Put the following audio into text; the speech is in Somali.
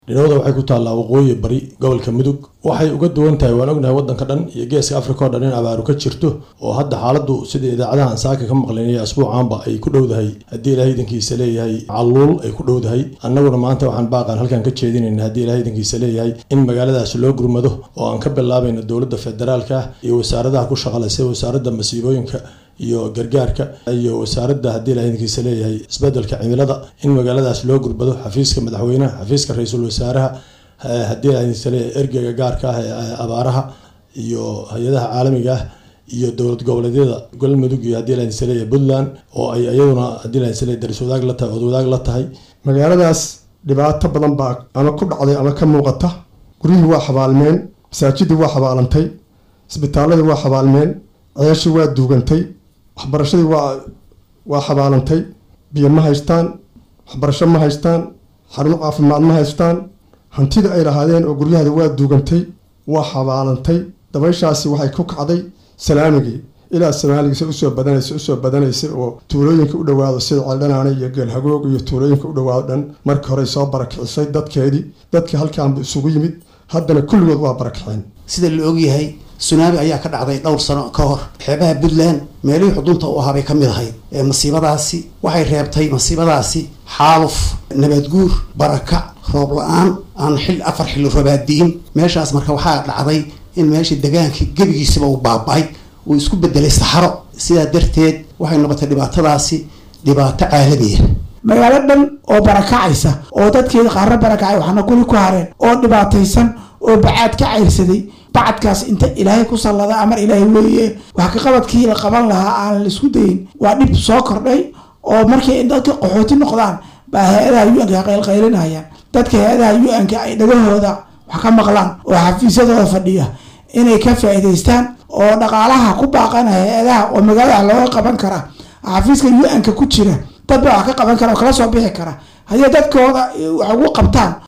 dhinowda waxay ku taallaa waqooyi bari gobolka mudug waxay uga duwan tahay waan ognahay waddanka dhan iyo geeska africa oo dhan in abaaru ka jirto oo hadda xaaladdu sida idaacadahan saaka ka maqlaynaya asbuucaanba ay ku dhowdahay haddii ilahay idankiisa leeyahay calluul ay ku dhowdahay annaguna maanta waxaan baaqaan halkan ka jeedinayna haddii ilahay idankiisa leeyahay in magaaladaas loo gurmado oo aan ka bilaabayno dowladda federaalka iyo wasaaradaha ku shaqale sida wasaaradda masiibooyinka iyo gargaarka iyo wasaaradda haddii ilahay idankiisa leeyahay isbedelka cimilada in magaaladaas loo gurbado xafiiska madaxweynaha xafiiska ra-iisul wasaaraha haddii ilahay idankiisa leeyahay ergeyga gaarka ah ee abaaraha iyo hay-adaha caalamiga ah iyo dowlad goboleedyada galmudug iyo haddii ilahay idankiisa leeyahay puntland oo ay iyaduna haddii ilahay idankiisa leeyahay daris wadaag la tahay ood wadaag la tahay magaaladaas dhibaato badan baa ama ku dhacday ama ka muuqata guryihii waa xabaalmeen masaajidii waa xabaalantay isbitaaladii waa xabaalmeen ceeshii waa duugantay waxbarashadii waa waa xabaalantay biyo ma haystaan waxbarasho ma haystaan xarumo caafimaad ma haystaan hantida ay lahaadeen oo guryahada waa duugantay waa xabaalantay dabayshaasi waxay ku kacday salaamigii ilaa soomaaligiisa usoo badanaysa usoo badanaysa oo tuulooyinka u dhawaado sida ceeldhanaane iyo geelhagoog iyo tuulooyinka u dhawaado dhan markii horey soo barakicisay dadkeedii dadkii halkaanba isugu yimid haddana kulligood waa barakiceen sida la ogyahay sunaami ayaa ka dhacday dhowr sano ka hor xeebaha puntland meelihii xudunta u ahaa bay ka mid ahayd ee masiibadaasi waxay reebtay masiibadaasi xaaluf nabadguur barakac roob la-aan aan xil afar xilli roobaadiin meeshaas marka waxaa dhacday in meeshii degaankii gebigiisiba uu baaba-ay uu isku bedelay saxaro sidaa darteed waxay noqotay dhibaatadaasi dhibaato caalamiya magaalo dhan oo barakacaysa oo dadkeeda qaarna barakacay waxaana guri ku hareen oo dhibaataysan oo bacaad ka cayrsaday bacadkaas inta ilaahay ku sallada amar ilaahay weeye wax ka qabadkii la qaban lahaa aan la isku dayin waa dhib soo kordhay oo markay dadka qaxooti noqdaan baa hay-adaha u-anka qaylqaylinayaan dadka hay-adaha u-anka ay dhagahooda wax ka maqlaan oo xafiisyadooda fadhiya inay ka faa'iidaystaan oo dhaqaalaha ku baaqana hay-adaha oo magaalada looga qaban kara xafiiska u-anka ku jira dad baa wax ka qaban kara oo kala soo bixi kara haddii dadkooda wax ugu qabtaan